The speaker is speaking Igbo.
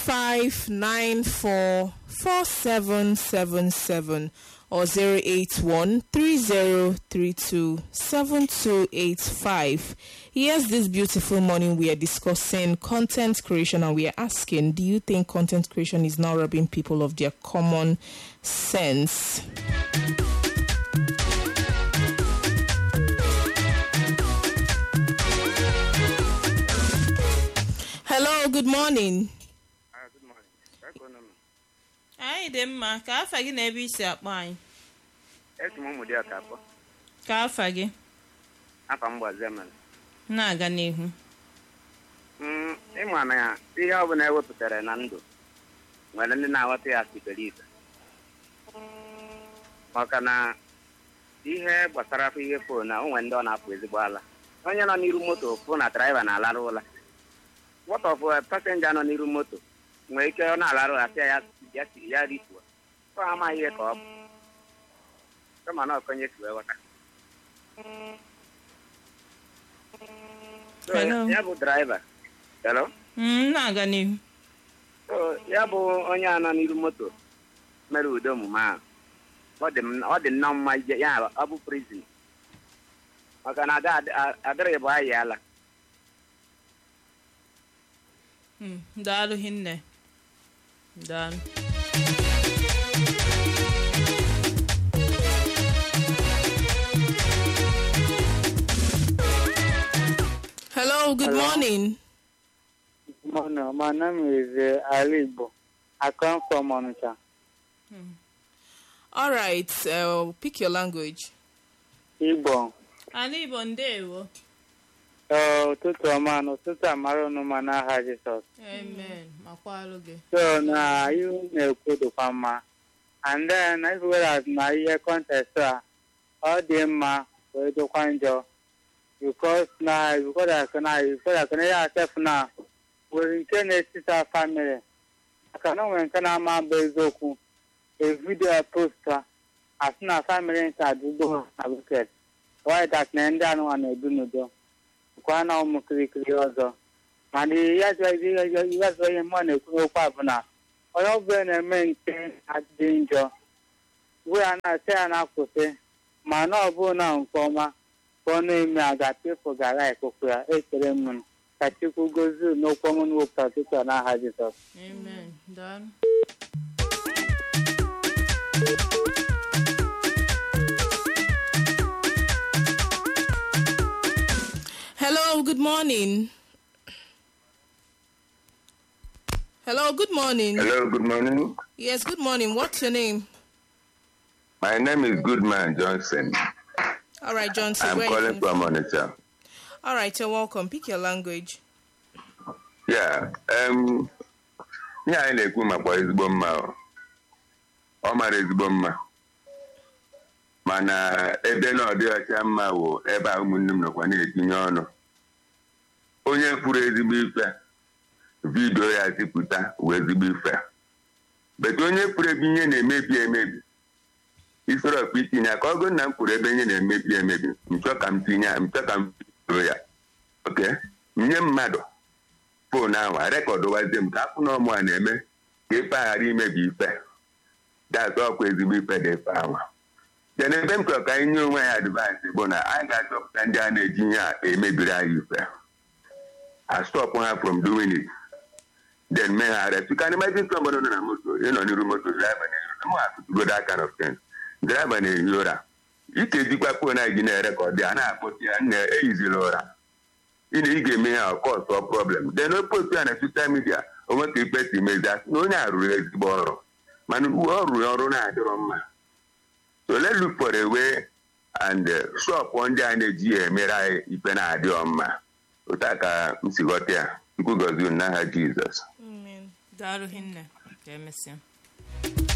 08135944777 or 08130327285. Yes, this beautiful morning we are discussing content creation and we are asking, do you think content creation is now robbing people of their common sense? Hello, good morning. Ah, good morning. Ka unu nọ? anyị dị mma ka afa gị na ebe isi akpọ anyị Esi m ụmụ dị ọka akpọ. ka afa gị Afa m gbazie mere. na-aga n'ihu Mm, ịma na ya ihe ọ bụla ewepụtara na ndụ nwere ndị na-aghọta ya siberibe maka na ihe gbasara afọ ihe fon na onwe ndị ọ na-apụ ezigbo ala onye nọ n'iru moto fụ na draiva na-alarụ ụla what of pasenja nọ n'iru moto nwere ike ọ na-alarụ ụla sịa ya ya ya rituo ọ amaghị ihe ka ọ bụ kama na ọkonye si wee ghọta So, Hello. ya bụ draiva hello Mm, na-aga n'ihu So, ya bụ onye a nọ n'iru moto mere ụdị omume ahụ ọ dị m- ọ dị nnọọ mma ije ya ọ bụ prizin maka na ada- ada- adịrị bụ ayị ala Mm, daalụ hinne daalụ Hello, good Hello. morning. Morning. My name is uh, Ali Igbo. I come from Onitsha. All right, uh, pick your language. Igbo. ala igbo ndeewo Ee, ụtụtụ ọma na ụtụtụ amara unu ma n'aha Jisọs. amen makwalụ gị So na ihu na-ekwu dịkwa mma. And then as well as na ihe contest a, ọ dị mma wee dịkwa njọ. Because na because like na because like na ya sef na nwere nke na-etisa family. Maka na o nwere nke na-ama bụ eziokwu. A video posta asị na family nke adịgbo na wicked. Why that na ndị anụmanụ na-ebi n'udo. Kwa na ụmụ kirikiri ọzọ. mana ya zụọ ihe mmụọ na-ekwu n'okwu a bụ na onye ọbụla na-eme nke adịghị njọ bụ ya na-asị ya na-akwụsị ma na ọ bụ na nke ọma ka ọ na-eme aga pepụ gara ekụkụ ya ekele m ka chukwu gozie n'okwu ọmụ n'wepụta ụtụtụ a n'aha jizọs amen daalụ Hello, good morning. Hello, good morning. Hello, good morning. Yes, good morning. What's your name? My name is Goodman Johnson. All right, Johnson. I'm where are you calling from Onitsha. All right, you're welcome. Pick your language. Yeah, um, ihe anyị na-ekwu makwa ezigbo mma ọ. ọ mara ezigbo mma mana ebe na ọ dị ọcha mma wụ ebe a ụmụnne m nọkwa na-etinye ọnụ onye kwuru ezigbo ife vidio ya zipụta wee ezigbo ife betu onye kwuru ebe ihe na-emebi emebi isoro ọkpa itinye ya ka ọ gụrụ na m kwuru ebe ihe na-emebi emebi nchọ ka m tinye ya nchọ ka m bidoro ya oke nye mmadụ foonu ahụ arekọdụwazie m ka afụ na ọmụ a na-eme ka ife a ghara imebi ife dat ọkwa ezigbo ife dị ife ahụ den ebe m chọrọ ka anyị nye onwe ya advansị bụ na anyị ga-achọpụta ndị a na-eji ihe a emebiri anyị ife a stop ha from doing it then mee ha arrest you can imagine somebody nọ na moto ịnọ n'iru moto driver na-ehi ụra m ga-atụtụgo that kind of thing driver na-ehi ụra ikejikwa foonu anyị ji na-erekọdụ ya na-akpọsi ya nna eyizila ụra ị na ị ga-eme ya ọkọsọ problem then o postu ya na soshal midia onwe ka ikpe si mezi asị na onye a rụrụ ezigbo ọrụ mana uwe ọ rụrụ ọrụ na-adịrọ mma so let's look for a way and uh, shop ndị a na-eji ya emere anyị ikpe na-adịọ mma otu a ka m si ghọta ya chukwu gọzie unu n'aha jizọs Amen. daalụ hinne ka emesịa